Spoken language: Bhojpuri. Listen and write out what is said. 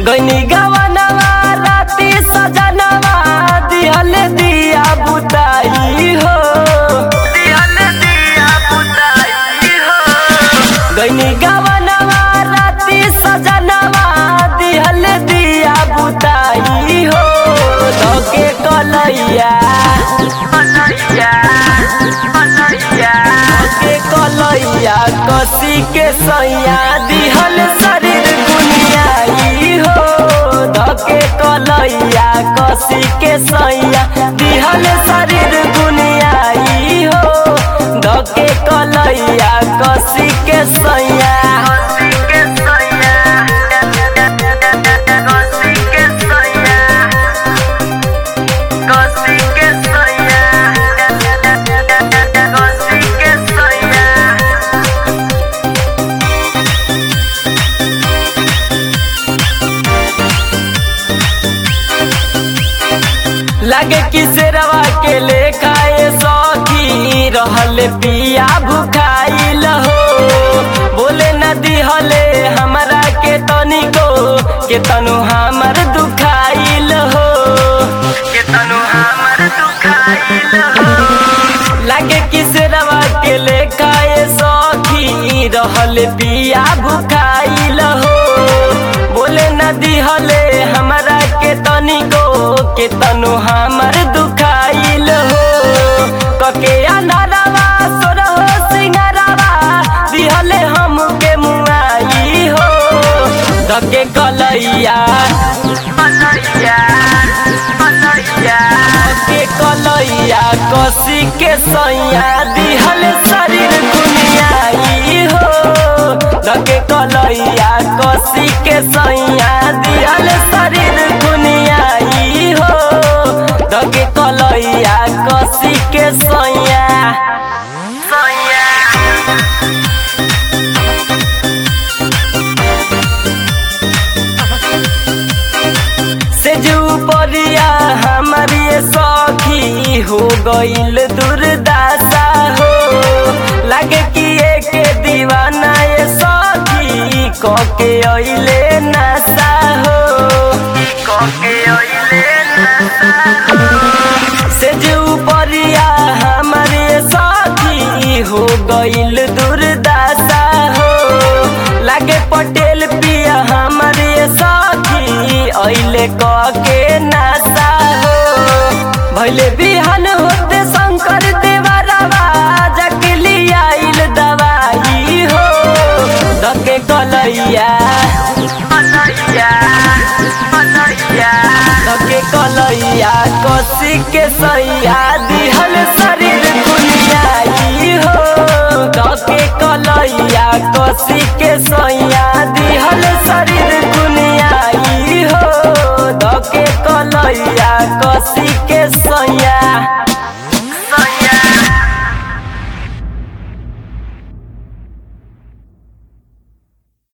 गैनी गवनवा राती सजनवा दिहल दिया बुताई हो दिहल दिया बुताई हो गैनी गवनवा राती सजनवा दिहल दिया बुताई हो धोके कलैया कलैया कलैया धोके कलैया कसी के सैया दिहल शरीर दुनियाई हो धके कलैया कसी के सैया दिहल शरीर दुनियाई हो धके कलैया कसी के सैया कसी के सैया कसी के सैया कसी के सैया कसी के सैया लगे कि शेरवा के लेखाए सखी रहल पिया भुखाइल हो बोले न दिहले हमरा के तनिको के तनु हमर दुखाइल हो के तनु हमर दुखाइल हो लगे कि शेरवा के लेखाए सखी रहल पिया भुखाइल हो बोले न दिहले हमरा के तनिको के तनु हमर दुखाइल हो कके अनरवा सोरहो सिंगरवा दिहले हम के मुआई हो धके कलैया कलैया कलैया के कलैया कसी के सैया दिहल शरीर दुनियाई हो धके कलैया कसी के सैया दिहल शरीर दुनियाई हो धके कलैया कसी के सैया सैया से जो परिया हमारी सखी हो गईल दुर्दासा हो लगे कि एक दीवाना ये सखी कके अइले नशा हो कके अइले नशा हो से जो परिया हमारे सखी हो गईल दुर्दासा हो लागे पटेल पिया हमारे सखी अइले कके नशा हो भैले बिहान होते शंकर देवरवा जकली आइल दवाई हो धके कलैया कलैया कलैया धके कलैया कसी के सैया दिहल शरीर दुनियाई हो धके कलैया कसी के सैया